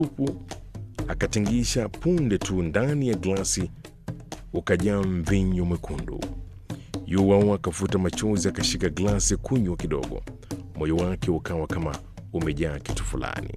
supu akatingisha punde tu ndani ya glasi ukajaa mvinyo mwekundu. Yuwao akafuta machozi akashika glasi kunywa kidogo, moyo wake ukawa kama umejaa kitu fulani.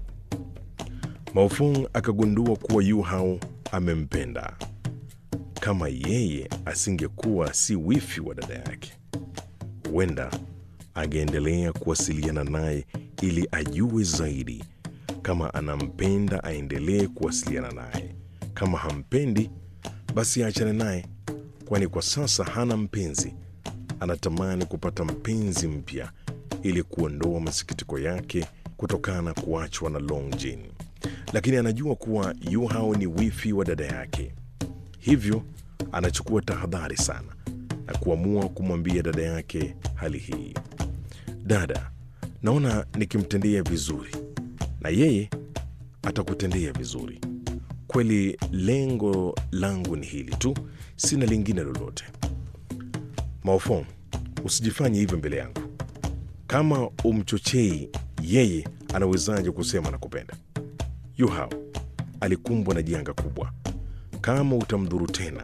Maofong akagundua kuwa Yu Hao amempenda. Kama yeye asingekuwa si wifi wa dada yake, huenda angeendelea kuwasiliana naye ili ajue zaidi. Kama anampenda aendelee kuwasiliana naye, kama hampendi basi aachane naye, kwani kwa sasa hana mpenzi. Anatamani kupata mpenzi mpya ili kuondoa masikitiko yake kutokana na kuachwa na Long Jin, lakini anajua kuwa Yu Hao ni wifi wa dada yake, hivyo anachukua tahadhari sana na kuamua kumwambia dada yake hali hii. Dada, naona nikimtendea vizuri na yeye atakutendea vizuri. Kweli lengo langu ni hili tu, sina lingine lolote. Maofong, usijifanye hivyo mbele yangu. Kama umchochei yeye, anawezaje kusema nakupenda? Yu Hao alikumbwa na janga kubwa. Kama utamdhuru tena,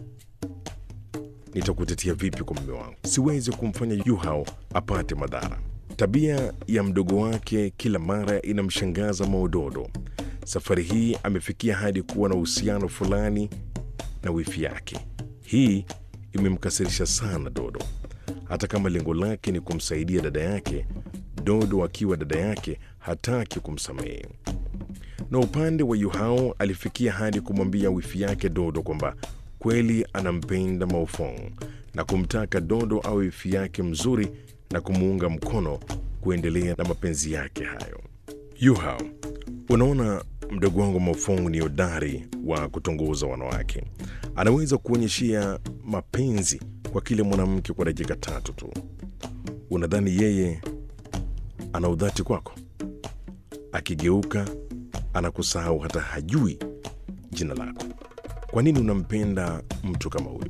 nitakutetea vipi kwa mume wangu? Siwezi kumfanya Yu Hao apate madhara. Tabia ya mdogo wake kila mara inamshangaza Maododo. Safari hii amefikia hadi kuwa na uhusiano fulani na wifi yake. Hii imemkasirisha sana Dodo. Hata kama lengo lake ni kumsaidia dada yake, Dodo akiwa dada yake hataki kumsamehe. Na upande wa Yuhao alifikia hadi kumwambia wifi yake Dodo kwamba kweli anampenda Maofong na kumtaka Dodo awe wifi yake mzuri na kumuunga mkono kuendelea na mapenzi yake hayo. Yuhao, unaona mdogo wangu Maofong ni hodari wa kutongoza wanawake. Anaweza kuonyeshia mapenzi kwa kile mwanamke kwa dakika tatu tu. Unadhani yeye ana udhati kwako? Akigeuka anakusahau, hata hajui jina lako. Kwa nini unampenda mtu kama huyo?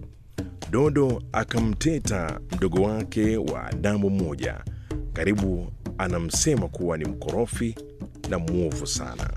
Dodo akamteta mdogo wake wa damu moja, karibu anamsema kuwa ni mkorofi na mwovu sana.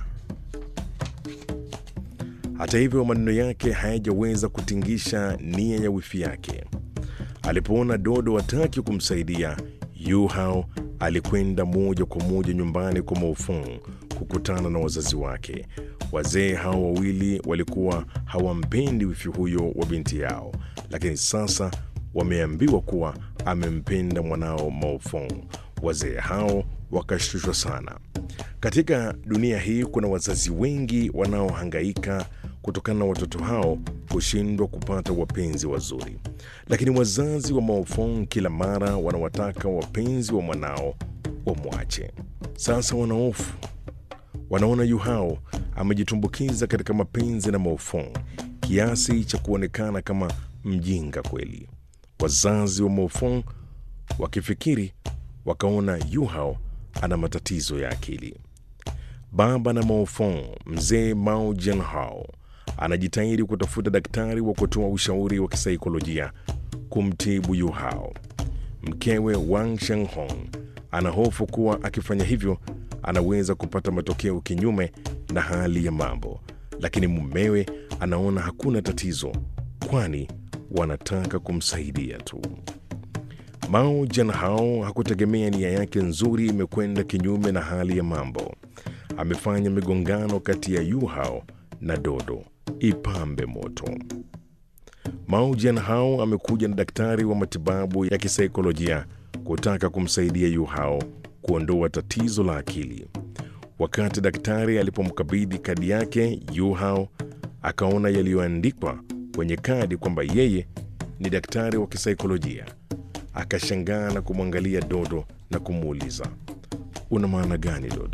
Hata hivyo, maneno yake hayajaweza kutingisha nia ya wifi yake. Alipoona Dodo hataki kumsaidia, Yu Hao alikwenda moja kwa moja nyumbani kwa Maofong kukutana na wazazi wake. Wazee hao wawili walikuwa hawampendi wifi huyo wa binti yao, lakini sasa wameambiwa kuwa amempenda mwanao Maofong. Wazee hao wakashtushwa sana. Katika dunia hii kuna wazazi wengi wanaohangaika kutokana na watoto hao kushindwa kupata wapenzi wazuri, lakini wazazi wa Maofong kila mara wanawataka wapenzi wa mwanao wamwache. Sasa wanahofu, wanaona Yu Hao amejitumbukiza katika mapenzi na Maofong kiasi cha kuonekana kama mjinga kweli. Wazazi wa Maofong wakifikiri wakaona Yu Hao ana matatizo ya akili. Baba na Maofong, mzee Mao Jianhao, anajitahidi kutafuta daktari wa kutoa ushauri wa kisaikolojia kumtibu Yu Hao. Mkewe Wang Shenghong ana hofu kuwa akifanya hivyo anaweza kupata matokeo kinyume na hali ya mambo, lakini mumewe anaona hakuna tatizo, kwani wanataka kumsaidia tu. Mao Jianhao hakutegemea nia yake nzuri imekwenda kinyume na hali ya mambo. Amefanya migongano kati ya Yu Hao na Dodo ipambe moto. Mao Jianhao amekuja na daktari wa matibabu ya kisaikolojia kutaka kumsaidia Yu Hao kuondoa tatizo la akili. Wakati daktari alipomkabidhi kadi yake, Yu Hao akaona yaliyoandikwa kwenye kadi kwamba yeye ni daktari wa kisaikolojia. Akashangaa na kumwangalia Dodo na kumuuliza, una maana gani Dodo?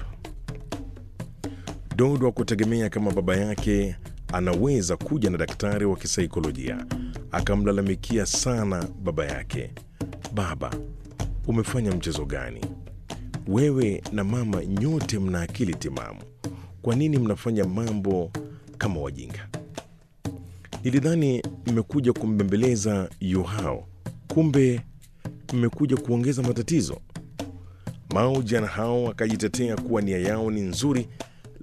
Dodo hakutegemea kama baba yake anaweza kuja na daktari wa kisaikolojia. Akamlalamikia sana baba yake, baba, umefanya mchezo gani? Wewe na mama nyote mna akili timamu, kwa nini mnafanya mambo kama wajinga? Nilidhani mmekuja kumbembeleza Yu Hao, kumbe mmekuja kuongeza matatizo. Mao Jianhao akajitetea kuwa nia yao ni nzuri